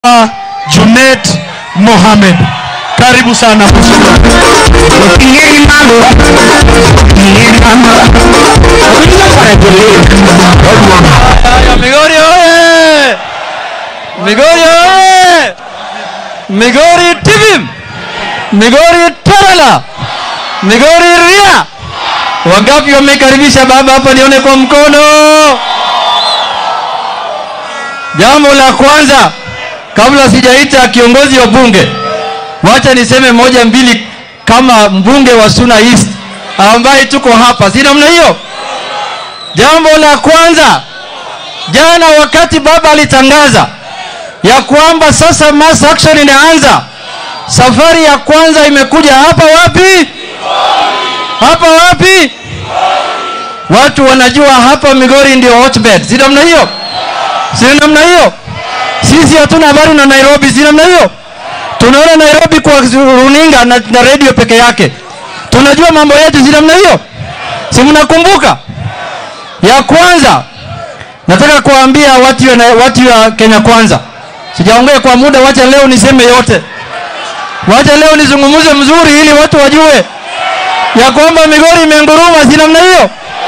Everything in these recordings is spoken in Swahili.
Junet Mohamed. Karibu sana Haya, Migori oye! Migori oye! Migori TV! Migori Tarala! Migori Ria! Wangapi wamekaribisha baba hapa nione kwa mkono? Jambo la kwanza kabla sijaita kiongozi wa bunge, wacha niseme moja mbili kama mbunge wa Suna East ambaye tuko hapa, si namna hiyo? Jambo la kwanza, jana wakati baba alitangaza ya kwamba sasa mass action inaanza, safari ya kwanza imekuja hapa wapi? Hapa wapi? Watu wanajua hapa Migori ndio hotbed, si namna hiyo? Si namna hiyo? Sisi hatuna habari na Nairobi, si namna hiyo? Tunaona Nairobi kwa runinga na, na radio peke yake. Tunajua mambo yetu, si namna hiyo? Si mnakumbuka? Ya kwanza nataka kuambia watu wa, watu wa Kenya kwanza. Sijaongea kwa muda, wacha leo niseme yote. Wacha leo nizungumze mzuri ili watu wajue ya kwamba Migori imenguruma, si namna hiyo?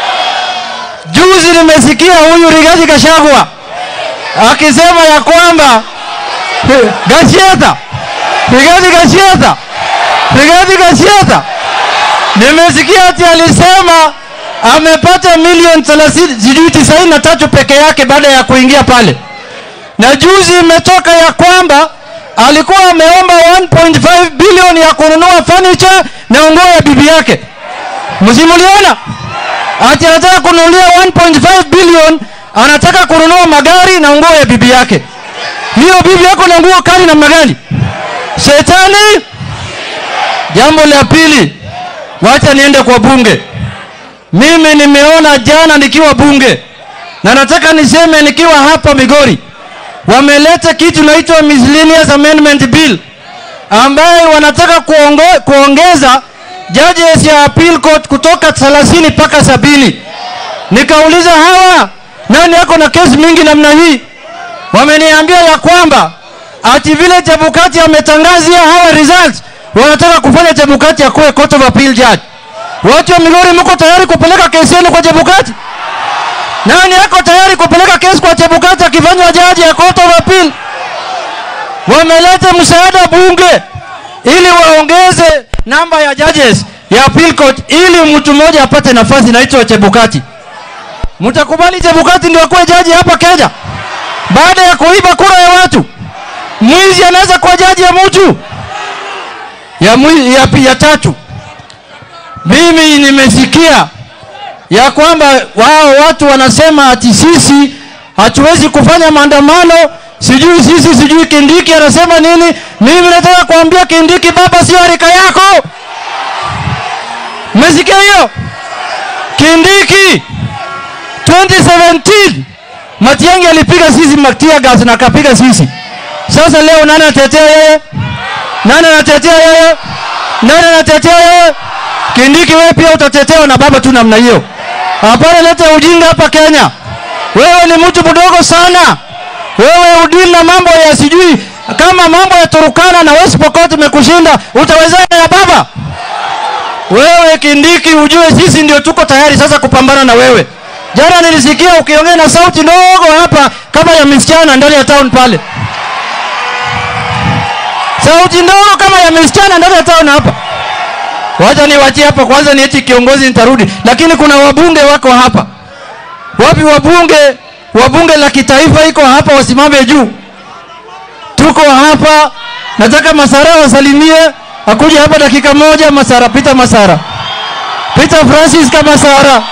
Juzi nimesikia huyu Rigathi Gachagua akisema ya kwamba Gacheta, Rigathi Gacheta, Rigathi Gacheta, nimesikia ati alisema amepata milioni 30 sijui 93 peke yake baada ya kuingia pale, na juzi imetoka ya kwamba alikuwa ameomba 1.5 bilioni ya kununua furniture na nguo ya bibi yake. Msimuliona ati anataka kununulia 1.5 bilioni, anataka kununua magari na nguo ya bibi yake. Hiyo bibi yako na nguo kali namna gani? Shetani. Jambo la pili, wacha niende kwa bunge. Mimi nimeona jana nikiwa bunge na nataka niseme nikiwa hapa Migori, wameleta kitu naitwa Miscellaneous Amendment Bill ambaye wanataka kuongo, kuongeza judges ya appeal court kutoka 30 mpaka sabini. Nikauliza hawa nani yako na kesi mingi namna hii? Wameniambia ya kwamba ati vile Chebukati ametangazia hawa results, wanataka kufanya Chebukati akuwe court of appeal judge. Watu wa Migori mko tayari kupeleka kesi yenu kwa Chebukati? Nani yako tayari kupeleka kesi kwa Chebukati akifanywa jaji ya court of appeal? Wameleta msaada bunge ili waongeze namba ya judges ya appeal court ili mtu mmoja apate nafasi inaitwa Chebukati. Mtakubali Chebukati ndio akuwe jaji hapa Kenya? Baada ya kuiba kura ya watu, mwizi anaweza kuwa jaji ya mtu ya, mwi, ya, ya tatu mimi nimesikia ya kwamba wao watu wanasema ati sisi hatuwezi kufanya maandamano, sijui sisi, sijui Kindiki anasema nini. Mimi nataka kuambia Kindiki, baba sio harika yako. Mmesikia hiyo? Kindiki 2017 Matiang'i alipiga sisi matia gas na akapiga sisi. Sasa leo nani anatetea yeye? Nani anatetea yeye? Nani anatetea yeye? Kindiki wewe pia utatetewa na baba tu namna hiyo. Hapana, leta ujinga hapa Kenya. Wewe ni mtu mdogo sana. Wewe udili na mambo ya sijui kama mambo ya Turukana na West Pokot imekushinda, utawezana na baba? Wewe Kindiki, ujue sisi ndio tuko tayari sasa kupambana na wewe. Jana nilisikia ukiongea na sauti ndogo hapa kama ya msichana ndani ya town pale. Sauti ndogo kama ya msichana ndani ya town hapa. Wacha niwachie hapa kwanza, nieti kiongozi nitarudi, lakini kuna wabunge wako hapa. Wapi wabunge? Wabunge la kitaifa iko hapa, wasimame juu. Tuko hapa, nataka Masara wasalimie, akuja hapa dakika moja. Masara, Peter Masara, Peter Francis kama Masara.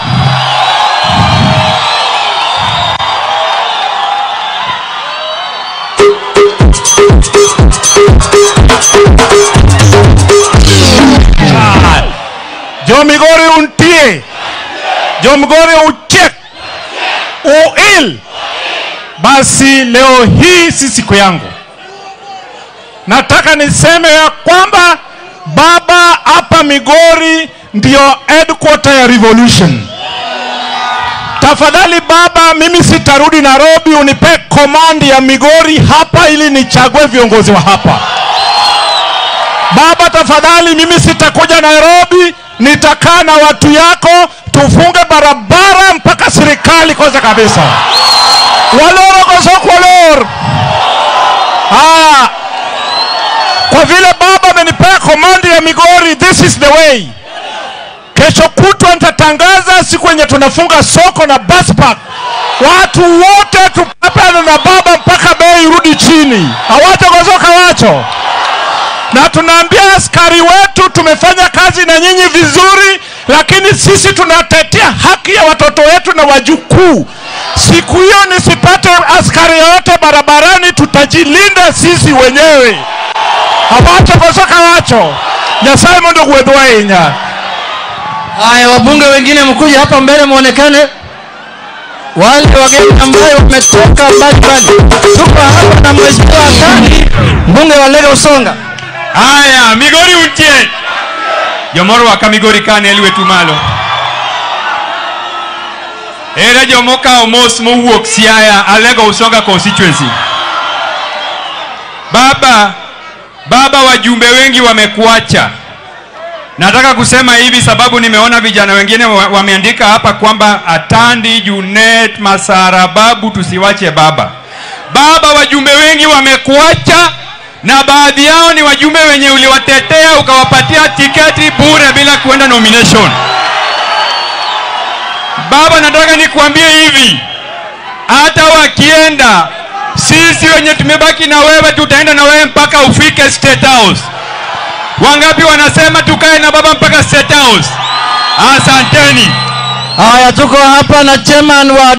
Jo Migori untie, Jo Migori uchek, uil. Basi leo hii si siku yangu, nataka niseme ya kwamba baba hapa Migori ndio headquarter ya revolution. tafadhali baba, mimi sitarudi Nairobi, unipe komandi ya Migori hapa ili nichague viongozi wa hapa. Baba, tafadhali, mimi sitakuja Nairobi, nitakaa na watu yako, tufunge barabara mpaka serikali kwanza kabisa. Waloro kosokolor. Ah, kwa vile baba amenipea komandi ya Migori, this is the way. Kesho kutwa nitatangaza siku yenye tunafunga soko na bus park. Watu wote tupapana na baba mpaka bei irudi chini, hawatakosoka wacho. Na tunaambia askari wetu tumefanya kazi na nyinyi vizuri, lakini sisi tunatetea haki ya watoto wetu na wajukuu. Siku hiyo nisipate askari yoyote barabarani, tutajilinda sisi wenyewe. Hawatakosoka wacho. Nyasaye mondo gwedhwa inya. Haya, wabunge wengine mkuje hapa mbele muonekane, wale wageni ambayo wametoka mbali mbali. Tuko hapa na mheshimiwa Kani, mbunge wa Lego Usonga. Aya, Migori untie. Jomoro waka Migori kane elwetu malo. Ere jomoka omos mowuok Siaya, Alego Usonga constituency. Baba, baba wajumbe wengi wamekuacha. Nataka kusema hivi sababu nimeona vijana wengine wa- wameandika hapa kwamba Atandi, Junet, Masara, Babu tusiwache baba. Baba, wajumbe wengi wamekuacha na baadhi yao ni wajumbe wenye uliwatetea ukawapatia tiketi bure bila kuenda nomination. Baba, nataka nikuambie hivi, hata wakienda, sisi wenye tumebaki na wewe tutaenda na wewe mpaka ufike State House. Wangapi wanasema tukae na baba mpaka State House? Asanteni. Haya, tuko hapa na chairman wa